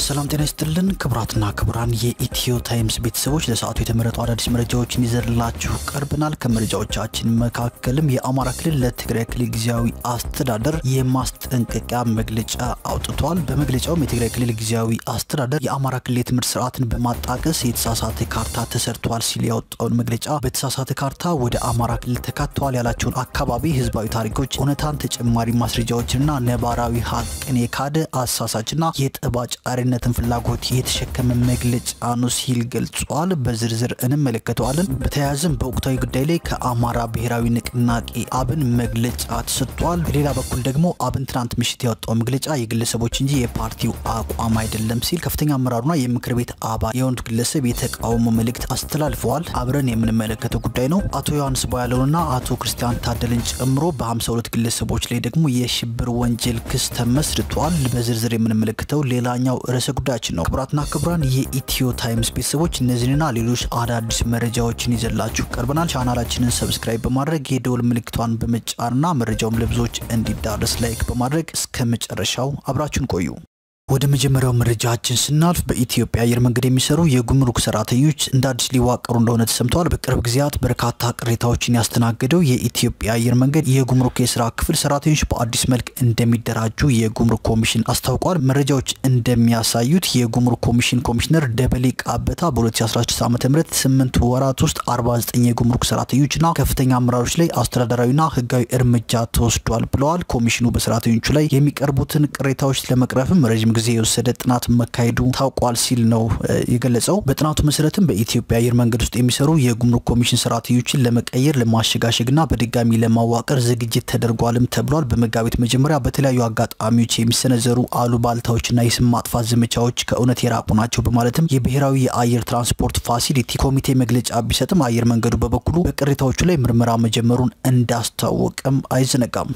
ሰላም ጤና ይስጥልን ክቡራትና ክቡራን የኢትዮ ታይምስ ቤተሰቦች ለሰዓቱ የተመረጡ አዳዲስ መረጃዎችን ይዘንላችሁ ቀርበናል። ከመረጃዎቻችን መካከልም የአማራ ክልል ለትግራይ ክልል ጊዜያዊ አስተዳደር የማስጠንቀቂያ መግለጫ አውጥቷል። በመግለጫውም የትግራይ ክልል ጊዜያዊ አስተዳደር የአማራ ክልል የትምህርት ስርዓትን በማጣቀስ የተሳሳተ ካርታ ተሰርቷል ሲል ያወጣውን መግለጫ በተሳሳተ ካርታ ወደ አማራ ክልል ተካተዋል ያላቸውን አካባቢ ህዝባዊ ታሪኮች፣ እውነታን፣ ተጨማሪ ማስረጃዎችንና ነባራዊ ሀቅን የካደ አሳሳችና የጠባጫሪነትን ፍላጎት የተሸከመ መግለጫ ነው ሲል ገልጿል። በዝርዝር እንመለከተዋለን። በተያያዘም በወቅታዊ ጉዳይ ላይ ከአማራ ብሔራዊ ንቅናቄ አብን መግለጫ ተሰጥቷል። በሌላ በኩል ደግሞ አብን ትናንት ምሽት ያወጣው መግለጫ የግለሰቦች እንጂ የፓርቲው አቋም አይደለም ሲል ከፍተኛ አመራሩና የምክር ቤት አባል የሆኑት ግለሰብ የተቃውሞ መልእክት አስተላልፈዋል። አብረን የምንመለከተው ጉዳይ ነው። አቶ ዮሐንስ ቧያለውና አቶ ክርስቲያን ታደለን ጨምሮ በ52 ግለሰቦች ላይ ደግሞ የሽብር ወንጀል ክስ ተመስርቷል። በዝርዝር የምንመለከተው ሌላኛው ርዕሰ ጉዳያችን ነው። ክቡራትና ክቡራን የኢትዮ ታይምስ ቤተሰቦች እነዚህንና ሌሎች አዳዲስ መረጃዎችን ይዘላችሁ ቀርበናል። ቻናላችንን ሰብስክራይብ በማድረግ የደወል ምልክቷን በመጫንና መረጃውም ለብዙዎች እንዲዳረስ ላይክ በማድረግ እስከ መጨረሻው አብራችሁን ቆዩ። ወደ መጀመሪያው መረጃችን ስናልፍ በኢትዮጵያ አየር መንገድ የሚሰሩ የጉምሩክ ሰራተኞች እንደ አዲስ ሊዋቀሩ እንደሆነ ተሰምተዋል። በቅርብ ጊዜያት በርካታ ቅሬታዎችን ያስተናገደው የኢትዮጵያ አየር መንገድ የጉምሩክ የስራ ክፍል ሰራተኞች በአዲስ መልክ እንደሚደራጁ የጉምሩክ ኮሚሽን አስታውቋል። መረጃዎች እንደሚያሳዩት የጉምሩክ ኮሚሽን ኮሚሽነር ደበሌ ቃበታ በ2016 ዓ ም ስምንት ወራት ውስጥ 49 የጉምሩክ ሰራተኞችና ከፍተኛ አመራሮች ላይ አስተዳደራዊና ህጋዊ እርምጃ ተወስዷል ብለዋል። ኮሚሽኑ በሰራተኞቹ ላይ የሚቀርቡትን ቅሬታዎች ለመቅረፍም ረዥም ጊዜ የወሰደ ጥናት መካሄዱ ታውቋል ሲል ነው የገለጸው። በጥናቱ መሰረትም በኢትዮጵያ አየር መንገድ ውስጥ የሚሰሩ የጉምሩክ ኮሚሽን ሰራተኞችን ለመቀየር ለማሸጋሸግና በድጋሚ ለማዋቀር ዝግጅት ተደርጓልም ተብሏል። በመጋቢት መጀመሪያ በተለያዩ አጋጣሚዎች የሚሰነዘሩ አሉባልታዎችና የስም ማጥፋት ዘመቻዎች ከእውነት የራቁ ናቸው በማለትም የብሔራዊ የአየር ትራንስፖርት ፋሲሊቲ ኮሚቴ መግለጫ ቢሰጥም አየር መንገዱ በበኩሉ በቅሬታዎቹ ላይ ምርመራ መጀመሩን እንዳስታወቀም አይዘነጋም።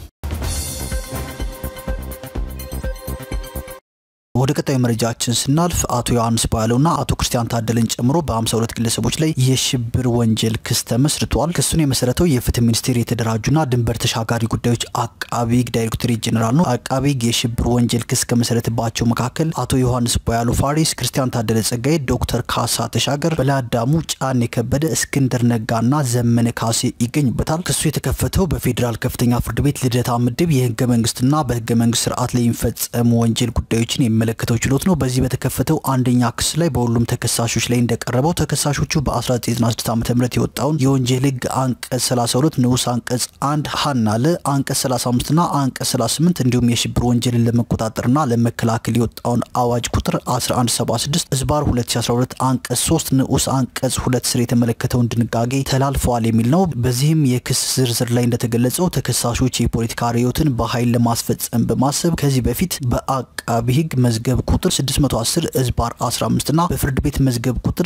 ወደ ቀጣዩ መረጃችን ስናልፍ አቶ ዮሐንስ ቧያለውና አቶ ክርስቲያን ታደለን ጨምሮ በ52 ግለሰቦች ላይ የሽብር ወንጀል ክስ ተመስርቷል። ክሱን የመሰረተው የፍትህ ሚኒስቴር የተደራጁና ድንበር ተሻጋሪ ጉዳዮች አቃቢ ሕግ ዳይሬክቶሬት ጄኔራል ነው። አቃቢ ሕግ የሽብር ወንጀል ክስ ከመሰረተባቸው መካከል አቶ ዮሐንስ ቧያለው ፋሪስ፣ ክርስቲያን ታደለ ጸጋዬ፣ ዶክተር ካሳ ተሻገር፣ በላዳሙ ጫን የከበደ፣ እስክንድር ነጋና ዘመነ ካሴ ይገኙበታል። ክሱ የተከፈተው በፌዴራል ከፍተኛ ፍርድ ቤት ልደታ ምድብ የህገ መንግስትና በህገ መንግስት ስርዓት ላይ የሚፈጸሙ ወንጀል ጉዳዮችን የሚመለከተው ችሎት ነው። በዚህ በተከፈተው አንደኛ ክስ ላይ በሁሉም ተከሳሾች ላይ እንደቀረበው ተከሳሾቹ በ1996 ዓ ም የወጣውን የወንጀል ህግ አንቀጽ 32 ንዑስ አንቀጽ 1 ሀና ለ አንቀጽ 35 ና አንቀጽ 38 እንዲሁም የሽብር ወንጀልን ለመቆጣጠርና ለመከላከል የወጣውን አዋጅ ቁጥር 1176 ህዝባር 2012 አንቀጽ 3 ንዑስ አንቀጽ 2 ስር የተመለከተውን ድንጋጌ ተላልፈዋል የሚል ነው። በዚህም የክስ ዝርዝር ላይ እንደተገለጸው ተከሳሾች የፖለቲካ ርዕዮትን በኃይል ለማስፈጸም በማሰብ ከዚህ በፊት በአቃቢ ህግ መዝገብ ቁጥር 610 ህዝባር 15 ና በፍርድ ቤት መዝገብ ቁጥር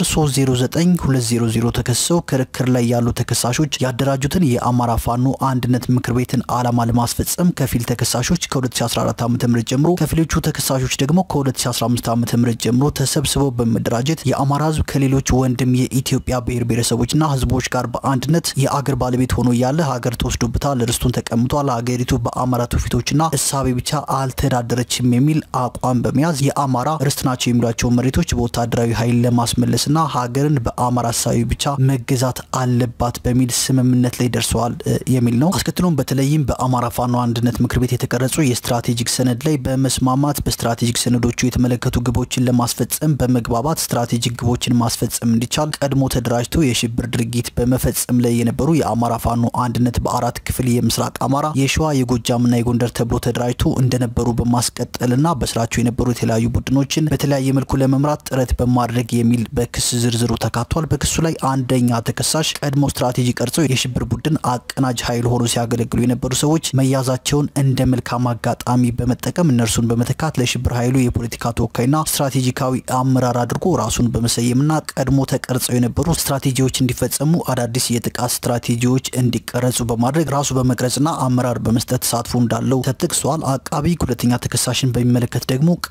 309200 ተከሰው ክርክር ላይ ያሉ ተከሳሾች ያደራጁትን የአማራ ፋኖ አንድነት ምክር ቤትን ዓላማ ለማስፈጸም ከፊል ተከሳሾች ከ2014 ዓ ም ጀምሮ ከፊሎቹ ተከሳሾች ደግሞ ከ2015 ዓ ም ጀምሮ ተሰብስበው በመደራጀት የአማራ ህዝብ ከሌሎች ወንድም የኢትዮጵያ ብሔር ብሔረሰቦችና ህዝቦች ጋር በአንድነት የአገር ባለቤት ሆኖ ያለ ሀገር ተወስዶበታል፣ ርስቱን ተቀምጧል፣ ሀገሪቱ በአማራ ትውፊቶችና እሳቤ ብቻ አልተዳደረችም የሚል አቋም በመያዝ የአማራ ርስት ናቸው የሚሏቸው መሬቶች በወታደራዊ ኃይል ለማስመለስና ሀገርን በአማራ እሳቤ ብቻ መገዛት አለባት በሚል ስምምነት ላይ ደርሰዋል የሚል ነው። አስከትሎም በተለይም በአማራ ፋኖ አንድነት ምክር ቤት የተቀረጹ የስትራቴጂክ ሰነድ ላይ በመስማማት በስትራቴጂክ ሰነዶቹ የተመለከቱ ግቦችን ለማስፈጸም በመግባባት ስትራቴጂክ ግቦችን ማስፈጸም እንዲቻል ቀድሞ ተደራጅቶ የሽብር ድርጊት በመፈጸም ላይ የነበሩ የአማራ ፋኖ አንድነት በአራት ክፍል የምስራቅ አማራ፣ የሸዋ፣ የጎጃምና የጎንደር ተብሎ ተደራጅቶ እንደነበሩ በማስቀጠልና በስራቸው የነበሩ የተለያዩ ቡድኖችን በተለያየ መልኩ ለመምራት ጥረት በማድረግ የሚል በክስ ዝርዝሩ ተካቷል። በክሱ ላይ አንደኛ ተከሳሽ ቀድሞ ስትራቴጂ ቀርጸው የሽብር ቡድን አቀናጅ ኃይል ሆኖ ሲያገለግሉ የነበሩ ሰዎች መያዛቸውን እንደ መልካም አጋጣሚ በመጠቀም እነርሱን በመተካት ለሽብር ኃይሉ የፖለቲካ ተወካይና ስትራቴጂካዊ አመራር አድርጎ ራሱን በመሰየምና ቀድሞ ተቀርጸው የነበሩ ስትራቴጂዎች እንዲፈጸሙ አዳዲስ የጥቃት ስትራቴጂዎች እንዲቀረጹ በማድረግ ራሱ በመቅረጽና አመራር በመስጠት ተሳትፎ እንዳለው ተጠቅሷል። አቃቢ ሁለተኛ ተከሳሽን በሚመለከት ደግሞ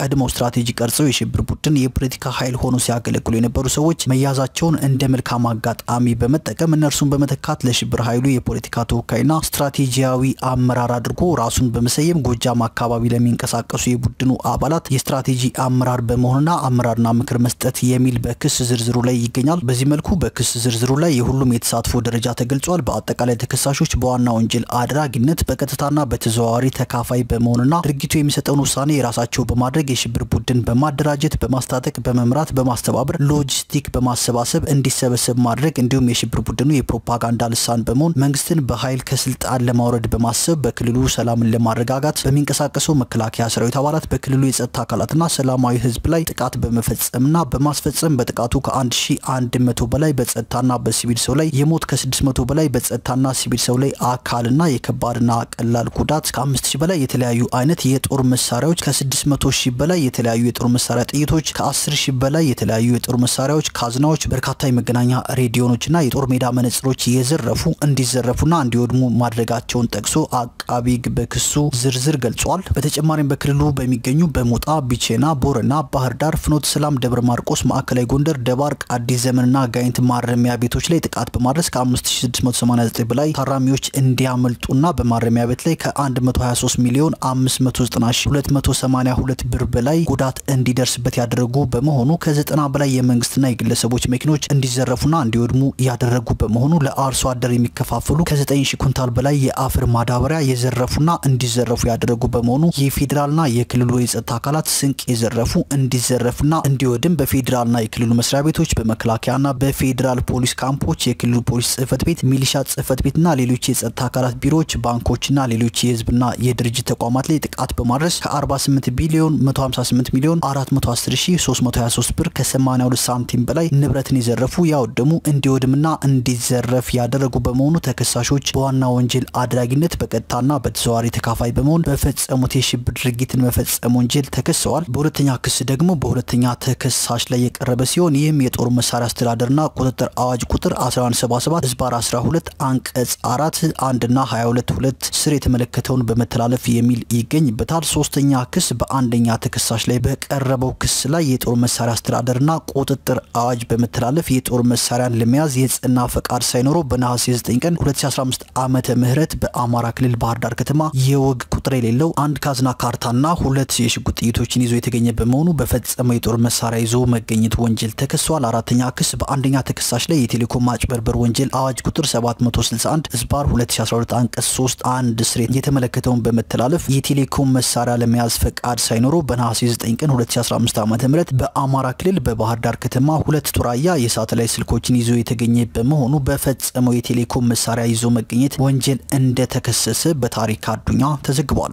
ቀድመው ስትራቴጂ ቀርጸው የሽብር ቡድን የፖለቲካ ኃይል ሆኖ ሲያገለግሉ የነበሩ ሰዎች መያዛቸውን እንደ መልካም አጋጣሚ በመጠቀም እነርሱን በመተካት ለሽብር ኃይሉ የፖለቲካ ተወካይና ስትራቴጂያዊ አመራር አድርጎ ራሱን በመሰየም ጎጃም አካባቢ ለሚንቀሳቀሱ የቡድኑ አባላት የስትራቴጂ አመራር በመሆንና አመራርና ምክር መስጠት የሚል በክስ ዝርዝሩ ላይ ይገኛል። በዚህ መልኩ በክስ ዝርዝሩ ላይ የሁሉም የተሳትፎ ደረጃ ተገልጿል። በአጠቃላይ ተከሳሾች በዋና ወንጀል አድራጊነት በቀጥታና በተዘዋዋሪ ተካፋይ በመሆንና ድርጊቱ የሚሰጠውን ውሳኔ የራሳቸው በማድረግ የሽብር ቡድን በማደራጀት በማስታጠቅ፣ በመምራት፣ በማስተባበር፣ ሎጂስቲክ በማሰባሰብ እንዲሰበሰብ ማድረግ እንዲሁም የሽብር ቡድኑ የፕሮፓጋንዳ ልሳን በመሆን መንግስትን በኃይል ከስልጣን ለማውረድ በማሰብ በክልሉ ሰላምን ለማረጋጋት በሚንቀሳቀሰው መከላከያ ሰራዊት አባላት በክልሉ የጸጥታ አካላትና ሰላማዊ ህዝብ ላይ ጥቃት በመፈጸምና በማስፈጸም በጥቃቱ ከ1100 በላይ በጸጥታና በሲቪል ሰው ላይ የሞት ከ600 በላይ በጸጥታና ሲቪል ሰው ላይ አካልና የከባድና ቀላል ጉዳት ከ5000 በላይ የተለያዩ አይነት የጦር መሳሪያዎች ከ600 ሺህ በላይ የተለያዩ የጦር መሳሪያ ጥይቶች ከ10 ሺህ በላይ የተለያዩ የጦር መሳሪያዎች ካዝናዎች በርካታ የመገናኛ ሬዲዮኖችና የጦር ሜዳ መነጽሮች የዘረፉ እንዲዘረፉና እንዲወድሙ ማድረጋቸውን ጠቅሶ አቃቢ ህግ በክሱ ዝርዝር ገልጿል። በተጨማሪም በክልሉ በሚገኙ በሞጣ ቢቼና ቦረና ባህር ዳር ፍኖተ ሰላም ደብረ ማርቆስ ማዕከላዊ ጎንደር ደባርቅ አዲስ ዘመንና ጋይንት ማረሚያ ቤቶች ላይ ጥቃት በማድረስ ከ5689 በላይ ታራሚዎች እንዲያመልጡና በማረሚያ ቤት ላይ ከ123 ሚሊዮን 590282 ብር በላይ ጉዳት እንዲደርስበት ያደረጉ በመሆኑ ከ90 በላይ የመንግስትና የግለሰቦች መኪኖች እንዲዘረፉና እንዲወድሙ ያደረጉ በመሆኑ ለአርሶ አደር የሚከፋፈሉ ከ9000 ኩንታል በላይ የአፈር ማዳበሪያ የዘረፉና እንዲዘረፉ ያደረጉ በመሆኑ የፌዴራልና የክልሉ የጸጥታ አካላት ስንቅ የዘረፉ እንዲዘረፍና እንዲወድም በፌዴራልና የክልሉ መስሪያ ቤቶች በመከላከያና በፌዴራል ፖሊስ ካምፖች፣ የክልሉ ፖሊስ ጽህፈት ቤት፣ ሚሊሻ ጽህፈት ቤትና ሌሎች የጸጥታ አካላት ቢሮዎች፣ ባንኮችና ሌሎች የህዝብና የድርጅት ተቋማት ላይ ጥቃት በማድረስ ከ48 ቢሊዮን 158 ሚሊዮን 410323 ብር ከ82 ሳንቲም በላይ ንብረትን የዘረፉ ያወደሙ እንዲወድምና እንዲዘረፍ ያደረጉ በመሆኑ ተከሳሾች በዋና ወንጀል አድራጊነት በቀጥታና በተዘዋዋሪ ተካፋይ በመሆን በፈጸሙት የሽብር ድርጊትን መፈጸም ወንጀል ተከሰዋል። በሁለተኛ ክስ ደግሞ በሁለተኛ ተከሳሽ ላይ የቀረበ ሲሆን ይህም የጦር መሳሪያ አስተዳደርና ቁጥጥር አዋጅ ቁጥር 1177 ህዝባር 12 አንቀጽ 4 1ና 22 ሁለት ስር የተመለከተውን በመተላለፍ የሚል ይገኝበታል። ሶስተኛ ክስ በአንደኛ ተከሳሽ ላይ በቀረበው ክስ ላይ የጦር መሳሪያ አስተዳደርና ቁጥጥር አዋጅ በመተላለፍ የጦር መሳሪያን ለመያዝ የጽና ፈቃድ ሳይኖረው በነሐሴ 9 ቀን 2015 ዓመተ ምህረት በአማራ ክልል ባህር ዳር ከተማ የወግ ቁጥር የሌለው አንድ ካዝና ካርታና ሁለት የሽጉጥ ጥይቶችን ይዞ የተገኘ በመሆኑ በፈጸመው የጦር መሳሪያ ይዞ መገኘት ወንጀል ተከሷል። አራተኛ ክስ በአንደኛ ተከሳሽ ላይ የቴሌኮም ማጭበርበር ወንጀል አዋጅ ቁጥር 761 ህዝባር 2012 አንቀጽ 3 አንድ ስር የተመለከተውን በመተላለፍ የቴሌኮም መሳሪያ ለመያዝ ፈቃድ ሳይኖረው በነሐሴ 9 ቀን 2015 ዓ ም በአማራ ክልል በባህር ዳር ከተማ ሁለት ቱራያ የሳተላይት ስልኮችን ይዞ የተገኘ በመሆኑ በፈጸመው የቴሌኮም መሳሪያ ይዞ መገኘት ወንጀል እንደተከሰሰ በታሪክ አዱኛ ተዘግቧል።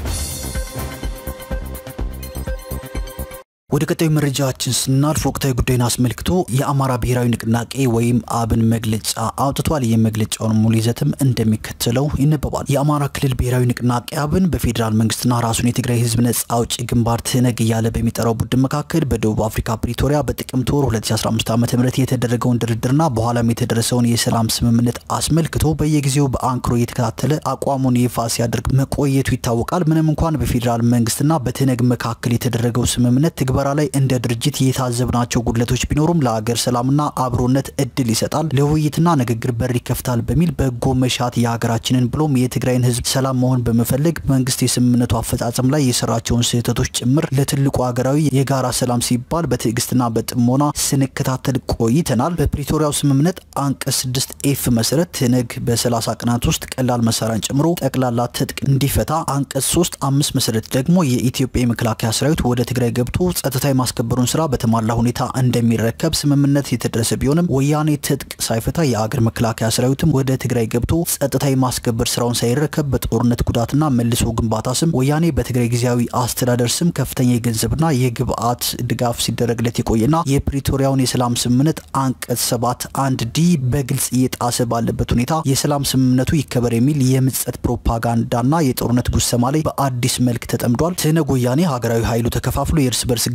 ወደ ቀጣዩ መረጃችን ስናልፍ ወቅታዊ ጉዳይን አስመልክቶ የአማራ ብሔራዊ ንቅናቄ ወይም አብን መግለጫ አውጥቷል። ይህ መግለጫውን ሙሉ ይዘትም እንደሚከተለው ይነበባል። የአማራ ክልል ብሔራዊ ንቅናቄ አብን በፌዴራል መንግስትና ራሱን የትግራይ ህዝብ ነጻ አውጪ ግንባር ትነግ እያለ በሚጠራው ቡድን መካከል በደቡብ አፍሪካ ፕሪቶሪያ በጥቅምት ወር 2015 ዓ ም የተደረገውን ድርድርና በኋላም የተደረሰውን የሰላም ስምምነት አስመልክቶ በየጊዜው በአንክሮ እየተከታተለ አቋሙን ይፋ ሲያደርግ መቆየቱ ይታወቃል። ምንም እንኳን በፌዴራል መንግስትና በትነግ መካከል የተደረገው ስምምነት ትግበራ ላይ እንደ ድርጅት የታዘብናቸው ጉድለቶች ቢኖሩም ለሀገር ሰላምና አብሮነት እድል ይሰጣል፣ ለውይይትና ንግግር በር ይከፍታል በሚል በጎ መሻት የሀገራችንን ብሎም የትግራይን ህዝብ ሰላም መሆን በመፈለግ መንግስት የስምምነቱ አፈጻጸም ላይ የሰራቸውን ስህተቶች ጭምር ለትልቁ ሀገራዊ የጋራ ሰላም ሲባል በትዕግስትና በጥሞና ስንከታተል ቆይተናል። በፕሪቶሪያው ስምምነት አንቀጽ 6 ኤፍ መሰረት ትነግ በ30 ቀናት ውስጥ ቀላል መሳሪያን ጨምሮ ጠቅላላ ትጥቅ እንዲፈታ፣ አንቀጽ 3 አምስት መሰረት ደግሞ የኢትዮጵያ የመከላከያ ሰራዊት ወደ ትግራይ ገብቶ ጸጥታ የማስከበሩን ስራ በተሟላ ሁኔታ እንደሚረከብ ስምምነት የተደረሰ ቢሆንም ወያኔ ትጥቅ ሳይፈታ የአገር መከላከያ ሰራዊትም ወደ ትግራይ ገብቶ ጸጥታ የማስከበር ስራውን ሳይረከብ በጦርነት ጉዳትና መልሶ ግንባታ ስም ወያኔ በትግራይ ጊዜያዊ አስተዳደር ስም ከፍተኛ የገንዘብና የግብአት ድጋፍ ሲደረግለት የቆየና የፕሪቶሪያውን የሰላም ስምምነት አንቀጽ ሰባት አንድ ዲ በግልጽ እየጣሰ ባለበት ሁኔታ የሰላም ስምምነቱ ይከበር የሚል የምጸት ፕሮፓጋንዳና የጦርነት ጉሰማ ላይ በአዲስ መልክ ተጠምዷል። ትህነግ ወያኔ ሀገራዊ ኃይሉ ተከፋፍሎ የእርስ በርስ ግጭት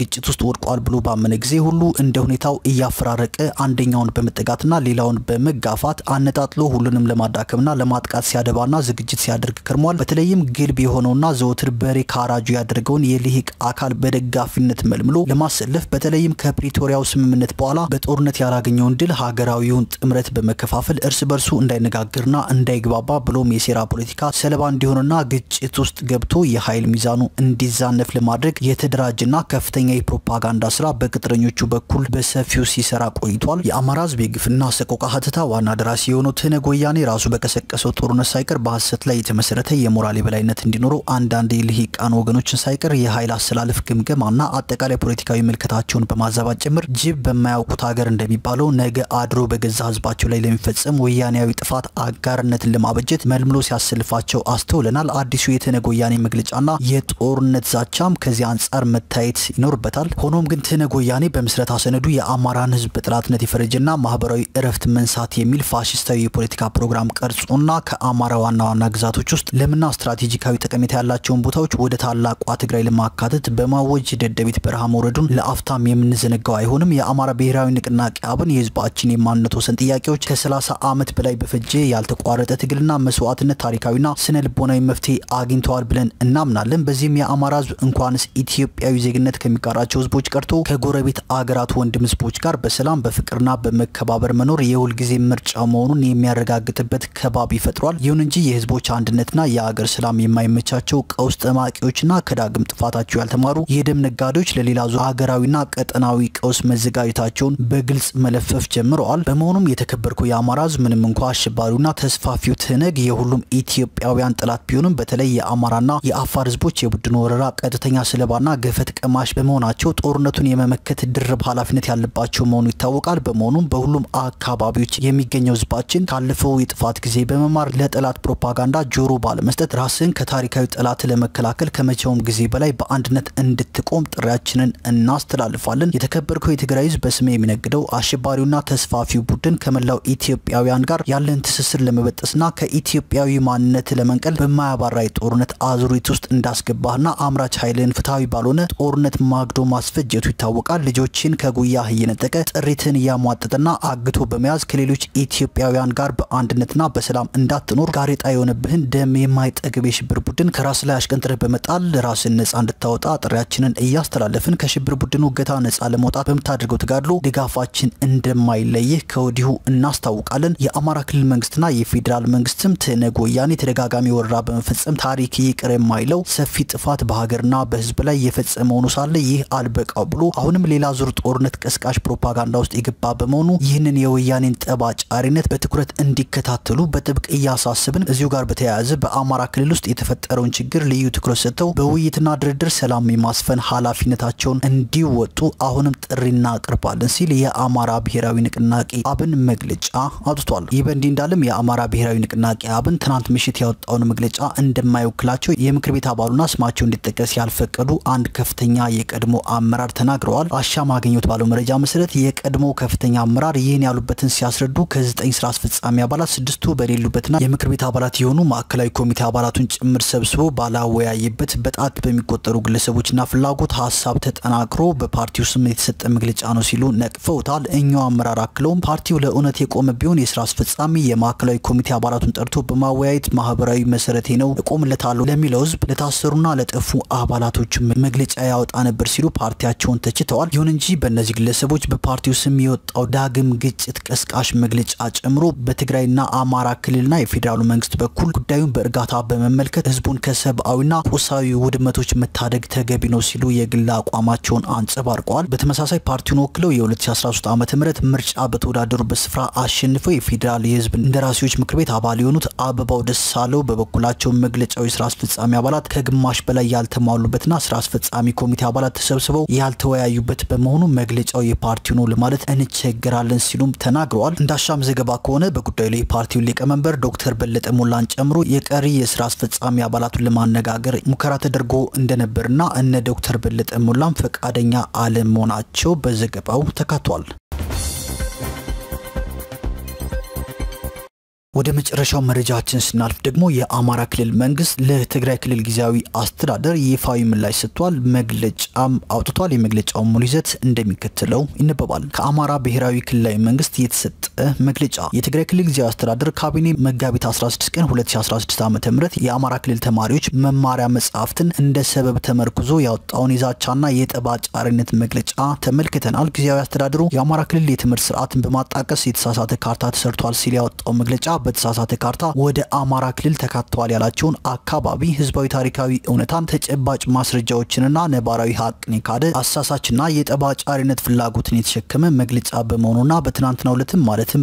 ግጭት ውስጥ ወድቋል ብሎ ባመነ ጊዜ ሁሉ እንደ ሁኔታው እያፈራረቀ አንደኛውን በመጠጋትና ሌላውን በመጋፋት አነጣጥሎ ሁሉንም ለማዳከምና ለማጥቃት ሲያደባና ዝግጅት ሲያደርግ ከርሟል። በተለይም ግልብ የሆነውና ዘወትር በሬ ካራጁ ያደረገውን የልሂቅ አካል በደጋፊነት መልምሎ ለማሰለፍ በተለይም ከፕሪቶሪያው ስምምነት በኋላ በጦርነት ያላገኘውን ድል ሀገራዊውን ጥምረት በመከፋፈል እርስ በርሱ እንዳይነጋገርና እንዳይግባባ ብሎም የሴራ ፖለቲካ ሰለባ እንዲሆንና ግጭት ውስጥ ገብቶ የኃይል ሚዛኑ እንዲዛነፍ ለማድረግ የተደራጀና ከፍተኛ የፕሮፓጋንዳ ስራ በቅጥረኞቹ በኩል በሰፊው ሲሰራ ቆይቷል። የአማራ ህዝብ የግፍና ሰቆቃ ሀተታ ዋና ደራሲ የሆነው ትነግ ወያኔ ራሱ በቀሰቀሰው ጦርነት ሳይቀር በሀሰት ላይ የተመሰረተ የሞራል የበላይነት እንዲኖረው አንዳንድ የልሂቃን ወገኖችን ሳይቀር የኃይል አሰላለፍ ግምገማና አጠቃላይ ፖለቲካዊ ምልከታቸውን በማዛባት ጭምር ጅብ በማያውቁት ሀገር እንደሚባለው ነገ አድሮ በገዛ ህዝባቸው ላይ ለሚፈጸም ወያኔያዊ ጥፋት አጋርነትን ለማበጀት መልምሎ ሲያሰልፋቸው አስተውለናል። አዲሱ የትነግ ወያኔ መግለጫና የጦርነት ዛቻም ከዚህ አንጻር መታየት ይኖርበታል። ሆኖም ግን ትነግ ወያኔ በምስረታ ሰነዱ የአማራን ህዝብ በጠላትነት የፈረጀና ማህበራዊ እረፍት መንሳት የሚል ፋሽስታዊ የፖለቲካ ፕሮግራም ቀርጾና ከአማራ ዋና ዋና ግዛቶች ውስጥ ለምና ስትራቴጂካዊ ጠቀሜታ ያላቸውን ቦታዎች ወደ ታላቋ ትግራይ ለማካተት በማወጅ ደደቢት በረሃ መውረዱን ለአፍታም የምንዘነጋው አይሆንም። የአማራ ብሔራዊ ንቅናቄ አብን የህዝባችን የማንነት ወሰን ጥያቄዎች ከ30 ዓመት በላይ በፈጀ ያልተቋረጠ ትግልና መስዋዕትነት ታሪካዊና ስነ ልቦናዊ መፍትሄ አግኝተዋል ብለን እናምናለን። በዚህም የአማራ ህዝብ እንኳንስ ኢትዮጵያዊ ዜግነት ከሚጋራቸው ህዝቦች ቀርቶ ከጎረቤት አገራት ወንድም ህዝቦች ጋር በሰላም በፍቅርና በመከባበር መኖር የሁልጊዜ ምርጫ መሆኑን የሚያረጋግጥበት ከባቢ ፈጥሯል። ይሁን እንጂ የህዝቦች አንድነትና የአገር ሰላም የማይመቻቸው ቀውስ ጠማቂዎችና ከዳግም ጥፋታቸው ያልተማሩ የደም ነጋዴዎች ለሌላ ዙር ሀገራዊና ቀጠናዊ ቀውስ መዘጋጀታቸውን በግልጽ መለፈፍ ጀምረዋል። በመሆኑም የተከበርከው የአማራ ህዝብ ምንም እንኳ አሸባሪውና ተስፋፊው ትነግ የሁሉም ኢትዮጵያውያን ጠላት ቢሆንም በተለይ የአማራና የአፋር ህዝቦች የቡድን ወረራ ቀጥተኛ ሰለባና ገፈት ቀማሽ በመሆናቸው ጦርነቱን የመመከት ድርብ ኃላፊነት ያለባቸው መሆኑ ይታወቃል። በመሆኑም በሁሉም አካባቢዎች የሚገኘው ህዝባችን ካለፈው የጥፋት ጊዜ በመማር ለጠላት ፕሮፓጋንዳ ጆሮ ባለመስጠት ራስን ከታሪካዊ ጠላት ለመከላከል ከመቼውም ጊዜ በላይ በአንድነት እንድትቆም ጥሪያችንን እናስተላልፋለን። የተከበርከው የትግራይ ህዝብ በስሜ የሚነግደው አሸባሪውና ተስፋፊው ቡድን ከመላው ኢትዮጵያውያን ጋር ያለን ትስስር ለመበጠስና ከኢትዮጵያዊ ማንነት ለመንቀል በማያባራ የጦርነት አዙሪት ውስጥ እንዳስገባህና አምራች ኃይልን ፍትሐዊ ባልሆነ ጦርነት ማግዶ ማስፈጀቱ ይታወቃል። ልጆችን ከጉያህ እየነጠቀ ጥሪትን እያሟጠጠና አግቶ በመያዝ ከሌሎች ኢትዮጵያውያን ጋር በአንድነትና በሰላም እንዳትኖር ጋሬጣ የሆነብህን ደም የማይጠግብ የሽብር ቡድን ከራስ ላይ አሽቀንጥረህ በመጣል ራስን ነጻ እንድታወጣ ጥሪያችንን እያስተላለፍን ከሽብር ቡድኑ እገታ ነጻ ለመውጣት በምታደርገው ተጋድሎ ድጋፋችን እንደማይለይህ ከወዲሁ እናስታውቃለን። የአማራ ክልል መንግስትና የፌዴራል መንግስትም ትነግ ወያኔ ተደጋጋሚ ወረራ በመፈጸም ታሪክ ይቅር የማይለው ሰፊ ጥፋት በሀገርና በህዝብ ላይ የፈጸመ ሆኖ ሳለ ይህ አልበቃው ብሎ አሁንም ሌላ ዙር ጦርነት ቀስቃሽ ፕሮፓጋንዳ ውስጥ የገባ በመሆኑ ይህንን የወያኔን ጠብ አጫሪነት በትኩረት እንዲከታተሉ በጥብቅ እያሳስብን፣ እዚሁ ጋር በተያያዘ በአማራ ክልል ውስጥ የተፈጠረውን ችግር ልዩ ትኩረት ሰጥተው በውይይትና ድርድር ሰላም የማስፈን ኃላፊነታቸውን እንዲወጡ አሁንም ጥሪ እናቀርባለን ሲል የአማራ ብሔራዊ ንቅናቄ አብን መግለጫ አውጥቷል። ይህ በእንዲህ እንዳለም የአማራ ብሔራዊ ንቅናቄ አብን ትናንት ምሽት ያወጣውን መግለጫ እንደማይወክላቸው የምክር ቤት አባሉና ስማቸው እንዲጠቀስ ያልፈቀዱ አንድ ከፍተኛ የቀድሞ አመራር ተናግረዋል። አሻም አገኘሁት ባለው መረጃ መሰረት የቀድሞ ከፍተኛ አመራር ይህን ያሉበትን ሲያስረዱ ከዘጠኝ ስራ አስፈጻሚ አባላት ስድስቱ በሌሉበትና የምክር ቤት አባላት የሆኑ ማዕከላዊ ኮሚቴ አባላቱን ጭምር ሰብስቦ ባላወያየበት በጣት በሚቆጠሩ ግለሰቦችና ፍላጎት ሀሳብ ተጠናክሮ በፓርቲው ስም የተሰጠ መግለጫ ነው ሲሉ ነቅፈውታል። እኛው አመራር አክለውም ፓርቲው ለእውነት የቆመ ቢሆን የስራ አስፈጻሚ የማዕከላዊ ኮሚቴ አባላቱን ጠርቶ በማወያየት ማህበራዊ መሰረቴ ነው እቆምለታለሁ ለሚለው ህዝብ ለታሰሩና ለጠፉ አባላቶች መግለጫ ያወጣ ነበር ሲሉ ፓርቲያቸውን ተችተዋል። ይሁን እንጂ በእነዚህ ግለሰቦች በፓርቲው ስም የወጣው ዳግም ግጭት ቀስቃሽ መግለጫ ጨምሮ በትግራይና አማራ ክልልና የፌዴራሉ መንግስት በኩል ጉዳዩን በእርጋታ በመመልከት ህዝቡን ከሰብአዊና ቁሳዊ ውድመቶች መታደግ ተገቢ ነው ሲሉ የግል አቋማቸውን አንጸባርቀዋል። በተመሳሳይ ፓርቲውን ወክለው የ2013 ዓ ም ምርጫ በተወዳደሩበት ስፍራ አሸንፈው የፌዴራል የህዝብ እንደራሴዎች ምክር ቤት አባል የሆኑት አበባው ደሳለው በበኩላቸው መግለጫው የስራ አስፈጻሚ አባላት ከግማሽ በላይ ያልተሟሉበትና ስራ አስፈጻሚ ኮሚቴ አባላት ተሰብስበው ያልተወያዩበት በመሆኑ መግለጫው የፓርቲው ነው ለማለት እንቸገራለን ሲሉም ተናግረዋል። እንዳሻም ዘገባ ከሆነ በጉዳዩ ላይ የፓርቲውን ሊቀመንበር ዶክተር በለጠ ሞላን ጨምሮ የቀሪ የስራ አስፈጻሚ አባላቱን ለማነጋገር ሙከራ ተደርጎ እንደነበርና እነ ዶክተር በለጠ ሞላም ፈቃደኛ አለመሆናቸው በዘገባው ተካቷል። ወደ መጨረሻው መረጃችን ስናልፍ ደግሞ የአማራ ክልል መንግስት ለትግራይ ክልል ጊዜያዊ አስተዳደር ይፋዊ ምላሽ ሰጥቷል። መግለጫም አውጥቷል። የመግለጫው ሙሉ ይዘት እንደሚከተለው ይነበባል። ከአማራ ብሔራዊ ክልላዊ መንግስት የተሰጠ መግለጫ የትግራይ ክልል ጊዜያዊ አስተዳደር ካቢኔ መጋቢት 16 ቀን 2016 ዓ ም የአማራ ክልል ተማሪዎች መማሪያ መጽሐፍትን እንደ ሰበብ ተመርኩዞ ያወጣውን የዛቻና የጠብ አጫሪነት መግለጫ ተመልክተናል። ጊዜያዊ አስተዳደሩ የአማራ ክልል የትምህርት ስርዓትን በማጣቀስ የተሳሳተ ካርታ ተሰርቷል ሲል ያወጣው መግለጫ በተሳሳተ ካርታ ወደ አማራ ክልል ተካተዋል ያላቸውን አካባቢ ህዝባዊ ታሪካዊ እውነታን ተጨባጭ ማስረጃዎችንና ነባራዊ ሀቅን የካደ አሳሳችና የጠባጫሪነት ፍላጎትን የተሸከመ መግለጫ በመሆኑና በትናንትናው ዕለትም ማለትም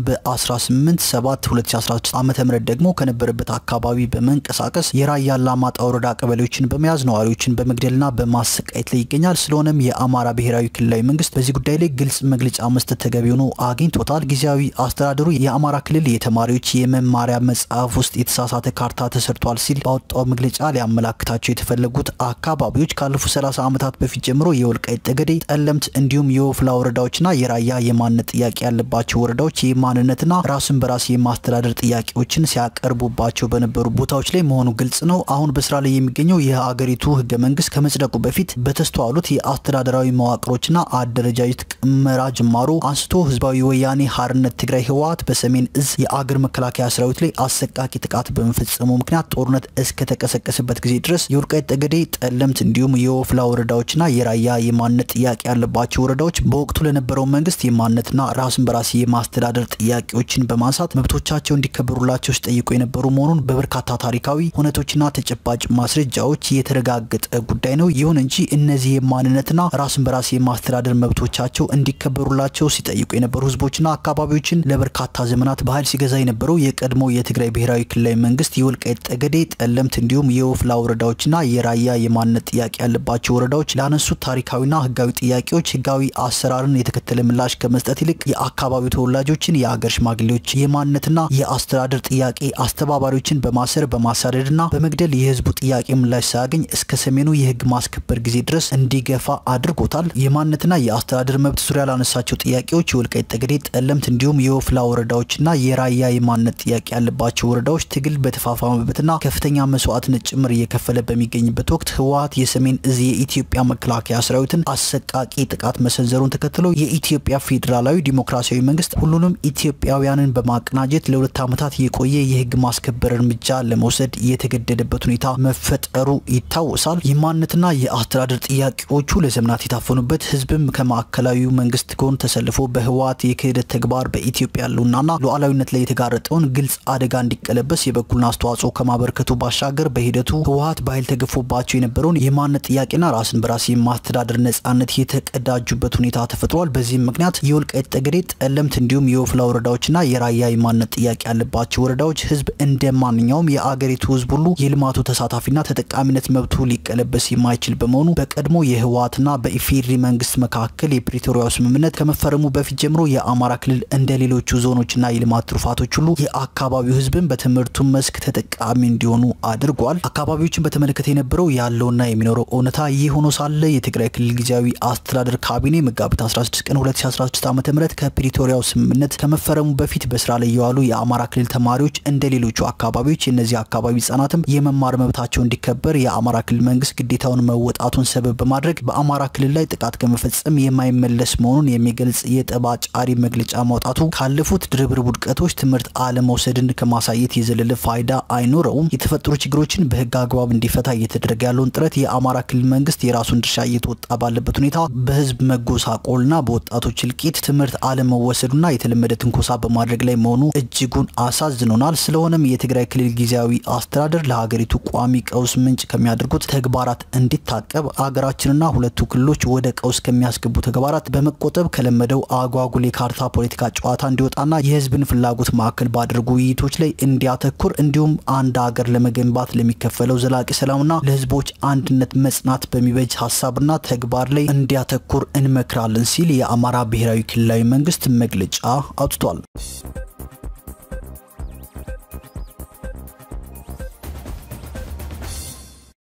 በ18 7 2016 ዓ ም ደግሞ ከነበረበት አካባቢ በመንቀሳቀስ የራያ አላማጣ ወረዳ ቀበሌዎችን በመያዝ ነዋሪዎችን በመግደልና በማሰቃየት ላይ ይገኛል። ስለሆነም የአማራ ብሔራዊ ክልላዊ መንግስት በዚህ ጉዳይ ላይ ግልጽ መግለጫ መስጠት ተገቢ ሆኖ አግኝቶታል። ጊዜያዊ አስተዳደሩ የአማራ ክልል የተማሪዎች የመማሪያ መጽሐፍ ውስጥ የተሳሳተ ካርታ ተሰርቷል ሲል ባወጣው መግለጫ ሊያመላክታቸው የተፈለጉት አካባቢዎች ካለፉት 30 ዓመታት በፊት ጀምሮ የወልቃይት ጠገዴ፣ ጠለምት እንዲሁም የወፍላ ወረዳዎችና የራያ የማንነት ጥያቄ ያለባቸው ወረዳዎች የማንነትና ራስን በራስ የማስተዳደር ጥያቄዎችን ሲያቀርቡባቸው በነበሩ ቦታዎች ላይ መሆኑ ግልጽ ነው። አሁን በስራ ላይ የሚገኘው የሀገሪቱ ህገ መንግስት ከመጽደቁ በፊት በተስተዋሉት የአስተዳደራዊ መዋቅሮችና አደረጃጀት ቅመራ ጅማሮ አንስቶ ህዝባዊ ወያኔ ሀርነት ትግራይ ህወሓት በሰሜን እዝ የአገር መከላከያ ሰራዊት ላይ አሰቃቂ ጥቃት በመፈጸሙ ምክንያት ጦርነት እስከተቀሰቀሰበት ጊዜ ድረስ የወልቃይት ጠገዴ፣ ጠለምት እንዲሁም የወፍላ ወረዳዎችና የራያ የማንነት ጥያቄ ያለባቸው ወረዳዎች በወቅቱ ለነበረው መንግስት የማንነትና ራስን በራስ የማስተዳደር ጥያቄዎችን በማንሳት መብቶቻቸው እንዲከበሩላቸው ሲጠይቁ የነበሩ መሆኑን በበርካታ ታሪካዊ ሁነቶችና ተጨባጭ ማስረጃዎች የተረጋገጠ ጉዳይ ነው። ይሁን እንጂ እነዚህ የማንነትና ራስን በራስ የማስተዳደር መብቶቻቸው እንዲከበሩላቸው ሲጠይቁ የነበሩ ህዝቦችና አካባቢዎችን ለበርካታ ዘመናት በኃይል ሲገዛ የነበረው የቀድሞ የትግራይ ብሔራዊ ክልላዊ መንግስት የወልቃይት ጠገዴ፣ ጠለምት እንዲሁም የወፍላ ወረዳዎችና የራያ የማንነት ጥያቄ ያለባቸው ወረዳዎች ላነሱት ታሪካዊና ህጋዊ ጥያቄዎች ህጋዊ አሰራርን የተከተለ ምላሽ ከመስጠት ይልቅ የአካባቢው ተወላጆችን፣ የአገር ሽማግሌዎች፣ የማንነትና የአስተዳደር ጥያቄ አስተባባሪዎችን በማሰር በማሳደድና በመግደል የህዝቡ ጥያቄ ምላሽ ሳያገኝ እስከ ሰሜኑ የህግ ማስከበር ጊዜ ድረስ እንዲገፋ አድርጎታል። የማንነትና የአስተዳደር መብት ዙሪያ ላነሳቸው ጥያቄዎች የወልቃይት ጠገዴ፣ ጠለምት እንዲሁም የወፍላ ወረዳዎችና የራያ የማንነት ጥያቄ ያለባቸው ወረዳዎች ትግል በተፋፋመበትና ከፍተኛ መስዋዕትነት ጭምር እየከፈለ በሚገኝበት ወቅት ህወሓት የሰሜን እዝ የኢትዮጵያ መከላከያ ሰራዊትን አሰቃቂ ጥቃት መሰንዘሩን ተከትሎ የኢትዮጵያ ፌዴራላዊ ዲሞክራሲያዊ መንግስት ሁሉንም ኢትዮጵያውያንን በማቀናጀት ለሁለት ዓመታት የቆየ የህግ ማስከበር እርምጃ ለመውሰድ የተገደደበት ሁኔታ መፈጠሩ ይታወሳል። የማንነትና የአስተዳደር ጥያቄዎቹ ለዘመናት የታፈኑበት ህዝብም ከማዕከላዊ መንግስት ጎን ተሰልፎ በህወሓት የክህደት ተግባር በኢትዮጵያ ያለውናና ሉዓላዊነት ላይ የተጋረጠውን ግልጽ አደጋ እንዲቀለበስ የበኩልን አስተዋጽኦ ከማበርከቱ ባሻገር በሂደቱ ህወሓት በኃይል ተገፎባቸው የነበረውን የማንነት ጥያቄና ራስን በራስ የማስተዳደር ነጻነት የተቀዳጁበት ሁኔታ ተፈጥሯል። በዚህም ምክንያት የወልቃይት ጠገዴ፣ ጠለምት እንዲሁም የወፍላ ወረዳዎችና የራያ የማንነት ጥያቄ ያለባቸው ወረዳዎች ህዝብ እንደ ማንኛውም የአገሪቱ ህዝብ ሁሉ የልማቱ ተሳታፊና ተጠቃሚነት መብቱ ሊቀለበስ የማይችል በመሆኑ በቀድሞ የህወሓትና በኢፌዴሪ መንግስት መካከል የፕሪቶሪያው ስምምነት ከመፈረሙ በፊት ጀምሮ የአማራ ክልል እንደ ሌሎቹ ዞኖችና የልማት ትሩፋቶች ሁሉ የአካባቢው ህዝብን በትምህርቱ መስክ ተጠቃሚ እንዲሆኑ አድርጓል። አካባቢዎችን በተመለከተ የነበረው ያለውና የሚኖረው እውነታ ይህ ሆኖ ሳለ የትግራይ ክልል ጊዜያዊ አስተዳደር ካቢኔ መጋቢት 16 ቀን 2016 ዓ ም ከፕሪቶሪያው ስምምነት ከመፈረሙ በፊት በስራ ላይ የዋሉ የአማራ ክልል ተማሪዎች እንደ ሌሎቹ አካባቢዎች የእነዚህ አካባቢ ህጻናትም የመማር መብታቸው እንዲከበር የአማራ ክልል መንግስት ግዴታውን መወጣቱን ሰበብ በማድረግ በአማራ ክልል ላይ ጥቃት ከመፈጸም የማይመለስ መሆኑን የሚገልጽ የጠብ አጫሪ መግለጫ ማውጣቱ ካለፉት ድርብርብ ውድቀቶች ትምህርት አለመውሰድን ከማሳየት የዘለለ ፋይዳ አይኖረውም። የተፈጠሩ ችግሮችን በህግ አግባብ እንዲፈታ እየተደረገ ያለውን ጥረት የአማራ ክልል መንግስት የራሱን ድርሻ እየተወጣ ባለበት ሁኔታ በህዝብ መጎሳቆልና በወጣቶች እልቂት ትምህርት አለመወሰዱና የተለመደ ትንኮሳ በማድረግ ላይ መሆኑ እጅጉን አሳዝኖናል። ስለሆነም የትግራይ ክልል ጊዜያዊ አስተዳደር ለሀገሪቱ ቋሚ ቀውስ ምንጭ ከሚያደርጉት ተግባራት እንዲታቀብ አገራችንና ሁለቱ ክልሎች ወደ ቀውስ ከሚያስገቡ ተግባራት በመቆጠብ ከለመደው አጓጉል የካርታ ፖለቲካ ጨዋታ እንዲወጣና የህዝብን ፍላጎት ማዕከል ባደረጉ ውይይቶች ላይ እንዲያተኩር እንዲሁም አንድ ሀገር ለመገንባት ለሚከፈለው ዘላቂ ሰላምና ለህዝቦች አንድነት መጽናት በሚበጅ ሀሳብና ተግባር ላይ እንዲያተኩር እንመክራለን ሲል የአማራ ብሔራዊ ክልላዊ መንግስት መግለጫ አውጥቷል።